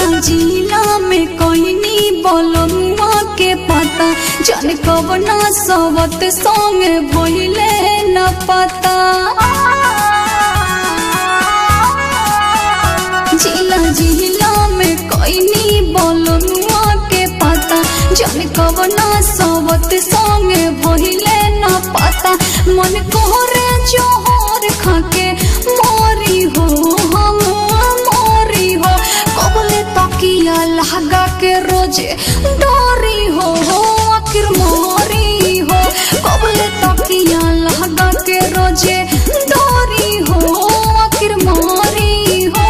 जिला जिला में कोइनी बोलमुआ के पता जन कवना सवत संगे भइले न पता जिला जिला में कोइनी बोलमुआ के पता जन कवना सवत संगे भइले न पता मन कोरे जोहर खाके मोरी हो हम मोरी हो कबले तकिया लगा के रोजे डोरी हो हो आखिर मोरी हो कबले तकिया लगा के रोजे डोरी हो आखिर मोरी हो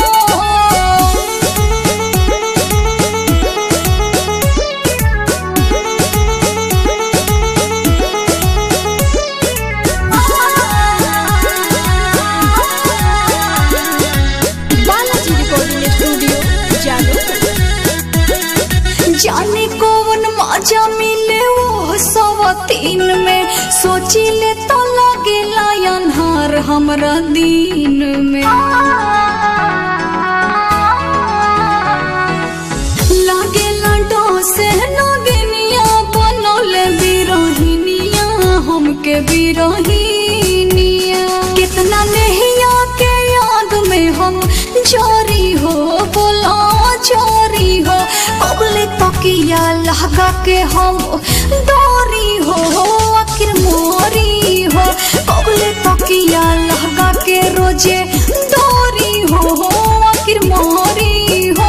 बालाजी रिकॉर्डिंग स्टूडियो जादू जाने कौन मजा मिले वो सवतीन में सोचिले तो लगेला अन्हार हमरा दिन में लागेला डोसे नगिनिया बनोले बिरहिनिया हमके बिरहिनिया कितना नहिया के याद में हम चोरी हो बोला चोरी हो कबले तकिया लगा के हम डोरी हो आखिर मोरी हो कबले तकिया लगा के रोजे डोरी हो आखिर मोरी हो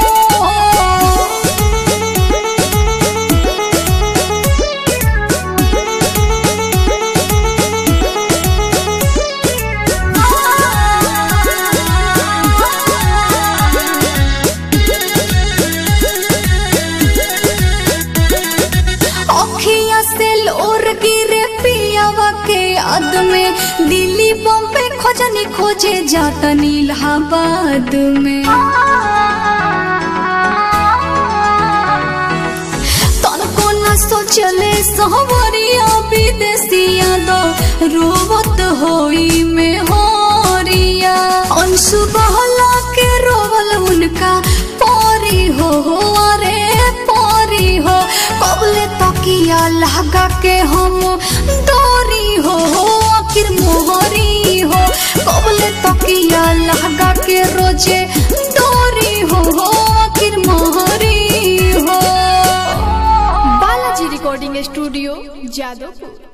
अखिया से लोर गिरे पियावा के याद में दिल्ली बॉम्बे खोजनी खोजे जाता इलाहाबाद में तनको न सोचले सहवरिया विदेशिया दो रोवत होई में होरिया अंशु बहला के रोवल उनका पोरी हो हो अरे पोरी हो कबले तकिया लगा के हम डोरी हो हो आखिर मोहरी हो कबले तकिया लगा के रोजे डोरी हो हो आखिर मोहरी हो बालाजी रिकॉर्डिंग स्टूडियो जादवपुर